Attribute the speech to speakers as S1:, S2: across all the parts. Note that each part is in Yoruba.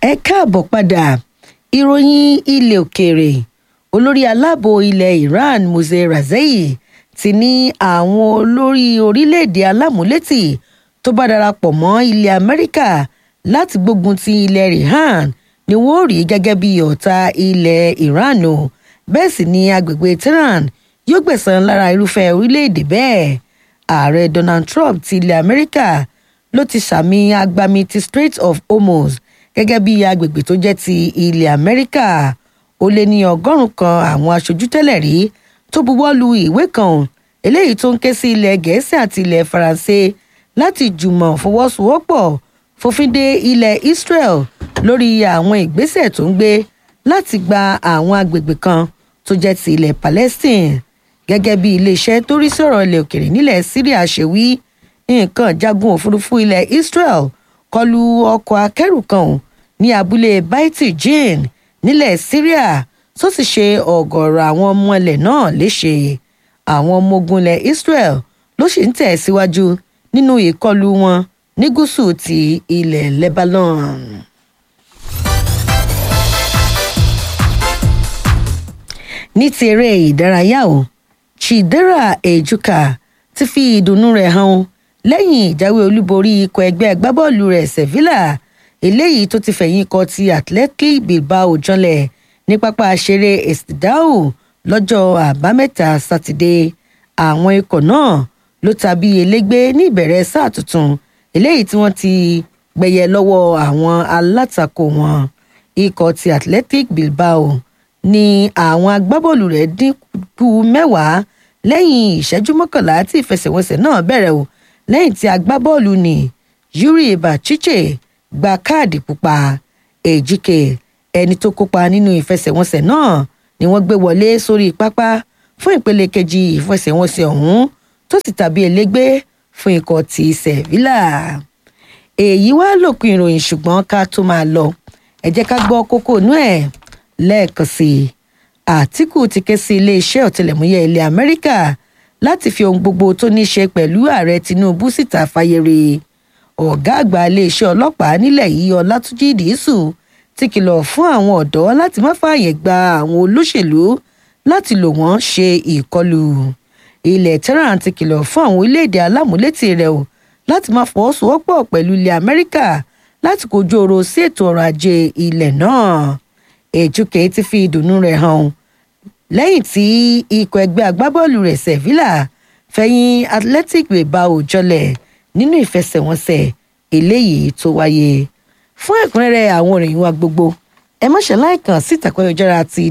S1: ẹ káàbọ̀ padà ìròyìn ilẹ̀ òkèèrè olórí aláàbò ilẹ̀ iran mose razei ti ní àwọn olórí orílẹ̀-èdè alámúlétì tó bá darapọ̀ mọ́ ilẹ̀ amẹ́ríkà láti gbógun ti ilẹ̀ iran ni wọ́n rí gẹ́gẹ́ bí ọ̀tá ilẹ̀ iran o bẹ́ẹ̀ sì ni agbègbè tehran yóò gbẹ̀san lára irúfẹ́ orílẹ̀-èdè bẹ́ẹ̀ ààrẹ donald trump ti ilẹ̀ amẹ́ríkà ló ti sàmì agbami ti strait of hormuz gẹ́gẹ́ bí agbègbè tó jẹ́ ti ilẹ̀ amẹ́ríkà ó lé ní ọgọ́rùn kan àwọn aṣojú tẹ́lẹ̀ rí tó buwọ́ lu ìwé kan eléyìí tó ń ké sí ilẹ̀ gẹ̀ẹ́sì àti ilẹ̀ faransé láti jùmọ̀ fọwọ́sowọ́pọ̀ fòfin de ilẹ̀ israel lórí àwọn ìgbésẹ̀ tó ń gbé láti gba àwọn agbègbè kan tó jẹ́ ti ilẹ̀ palestine gẹ́gẹ́ bí iléeṣẹ́ tó rí sọ̀rọ̀ ilẹ̀ òkèrè nílẹ̀ syria ṣe wí nǹkan jagun òfurufú ilẹ̀ israel kọlu ọkọ̀ akẹ́rù kan ní abúlé baiti jin nílẹ̀ syria tó sì ṣe ọ̀gọ̀ọ̀rọ̀ àwọn ọmọ ilẹ̀ náà léṣe àwọn ọmọ ogun ilẹ̀ israel ló sì ń tẹ̀ síwájú nínú ìkọlù wọn ní gúúsù ti ilẹ̀ lebanon. ní ti eré ìdárayá o chidera ejuka ti fi ìdùnnú rẹ̀ hàn lẹ́yìn ìjáwé olúborí ikọ̀ ẹgbẹ́ agbábọ́ọ̀lù rẹ̀ sevilla eléyìí tó ti fẹ̀yìn kọ ti athletic bilbao janlẹ̀ ní pápá ṣeré estidao lọ́jọ́ àbámẹ́ta sátidé àwọn ikọ̀ náà ló tàbí elégbé ní ìbẹ̀rẹ̀ sáà tuntun eléyìí tí wọ́n ti gbẹ̀yẹ lọ́wọ́ àwọn alátakò wọn ikọ̀ ti athletic bilbao ní àwọn agbábọ́ọ̀lù rẹ̀ dínkù mẹ́wàá lẹ́yìn ìṣẹ́jú mọ́kànlá tí ìfẹsẹ̀wọnsẹ̀ náà bẹ̀rẹ̀ o lẹ́yìn tí agbábọ́ọ̀lù ní yuri bachiche gba káàdì pupa èjìké ẹni tó kópa nínú ìfẹsẹ̀wọnsẹ̀ náà ni wọ́n gbé wọlé sórí pápá fún ìpele kejì ìfẹsẹ̀wọnsẹ̀ ọ̀hún tó sì tàbí elégbé fún ikọ̀ ti sevilla èyí wá lòpin ìròyìn ṣùgbọ́n ká tó máa lọ ẹ jẹ́ ká gbọ́ kókó inú ẹ̀ lẹ́ẹ̀kan sí i àtìkù ti ké sí iléeṣẹ́ ọ̀tẹlẹ̀múyẹ́ ilẹ̀ amẹ́ríkà láti fi ohun gbogbo tó ní í ṣe pẹ̀lú ààrẹ tinubu síta fàyèrè ọ̀gá àgbà iléeṣẹ́ ọlọ́pàá nílẹ̀ yìí ọlátúnjì dìísù ti kìlọ̀ fún àwọn ọ̀dọ́ láti má fààyè gba àwọn olóṣèlú láti lò wọ́n ṣe ìkọlù ilẹ̀ tehran ti kìlọ̀ fún àwọn orílẹ̀-èdè alámúlétì rẹ̀ o láti má fọwọ́sowọ́pọ̀ pẹ̀lú ilẹ̀ amẹ́ríkà láti kojú ọ̀rọ̀ sí ètò ọrọ̀ ajé ilẹ̀ náà èjúkè ti fi ìdùnnú rẹ̀ hàn lẹ́yìn tí ikọ̀ ẹgbẹ́ agbábọ́ọ̀lù rẹ̀ sevilla fẹ̀yìn athletic bilbao jọlẹ̀ nínú ìfẹsẹ̀wọnsẹ̀ eléyìí tó wáyé fún ẹ̀kúnrẹ́rẹ́ àwọn ìròyìn wa gbogbo ẹ má ṣe láìkàn sí ìtàkùn ayélujára ti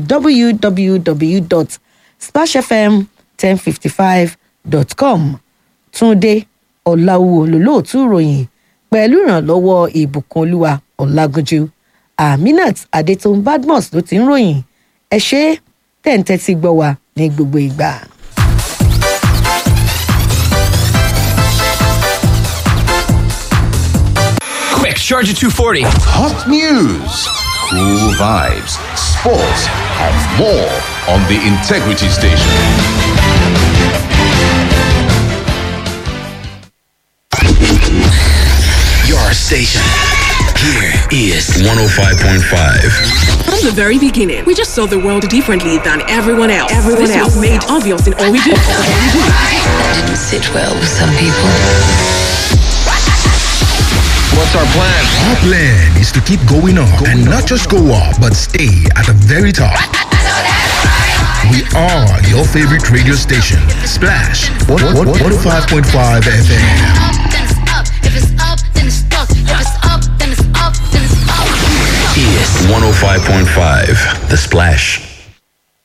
S1: www.splashfm1055.com túnde ọ̀làwù olólóòtú ìròyìn pẹ̀lú ìrànlọ́wọ́ ìbùkún olúwa ọ̀làgúnjú aminat adétòun badmus ló ti ń ròyìn ẹ ṣe tẹ̀ǹtẹ̀ ti gbọ́ wa ní gbogbo ìgbà.
S2: Quick, Charger 240.
S3: Hot news, cool vibes, sports, and more on the Integrity Station.
S2: Your station. Here is 105.5.
S4: From the very beginning, we just saw the world differently than everyone else. Everyone this else was made obvious in all we do.
S5: That didn't sit well with some people.
S2: What's our plan?
S6: Our plan is to keep going up and not just go up, but stay at the very top. We are your favorite radio station, Splash 105.5 FM.
S7: then it's up. If it's up, then it's stuck. If it's up, then it's up, then it's up.
S2: Is 105.5. The Splash.